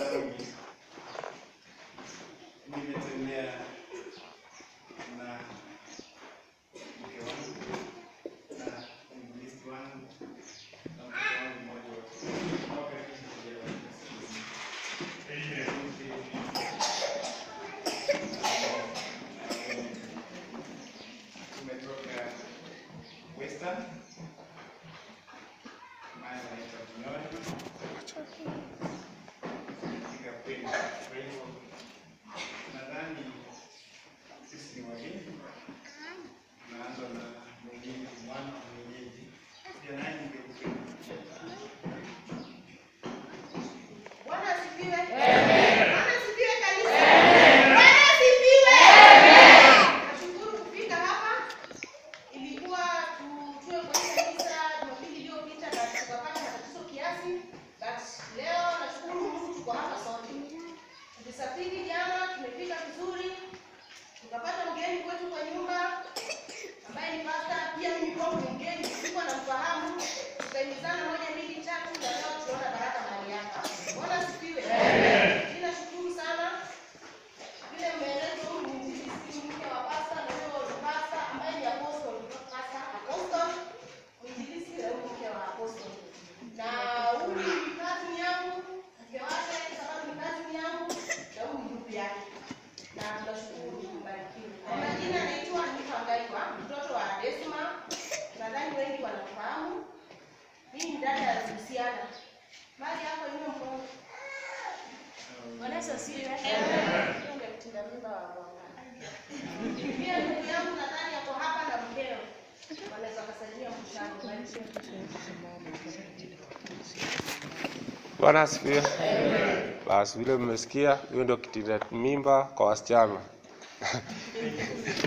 zangu nimetembea na mke wangu na mwinjilisti wangu na mtoto wangu mmoja wa mwaka elfu moja mia tisa. Tumetoka Western mahali wanaitwa Kinyoni katika kweli. Kwa hivyo nadhani sisi ni wageni, tunaanza na mwenyeji, mwana wa mwenyeji. Pia naye ningependa Bwana asifiwe. Bwana asifiwe kanisa. Bwana asifiwe. Nashukuru kufika hapa. Ilikuwa tutue kwa hii kanisa Jumapili iliyopita na tukapata matatizo kiasi. But leo nashukuru Mungu tuko hapa sote. Tulisafiri jana, tumefika vizuri. Tukapata mgeni kwetu kwa nyumba ambaye ni pasta, pia mimi kwangu ni mgeni, sikuwa namfahamu. Tukaimizana moja mbili tatu, na leo tunaona baraka mahali hapa. Bwana asifiwe. Mimi nashukuru sana vile mmeeleza huyu ni mwinjilisti mke wa pasta na huyo ni pasta ambaye ni apostle, pasta apostle, mwinjilisti na huyu mke wa apostle. Na huyu ni cousin yangu, mke wake sababu ni cousin yangu na huyu ni ndugu yake. Na tunashukuru mbarikiwe. Kwa majina naitwa Hanifa Ngaiwa, mtoto wa Desma. Nadhani wengi wanafahamu. Mimi ni dada ya Luciana. Mali yako ina mkono. Bwana Yesu asifiwe. Hiyo ndio mtinda mimba wa Bwana. Pia ndugu yangu nadhani yako hapa na mkeo. Wanaweza kusalimia mkutano. Bwana asifiwe. Basi vile mmesikia, hiyo ndio kitinda mimba kwa wasichana.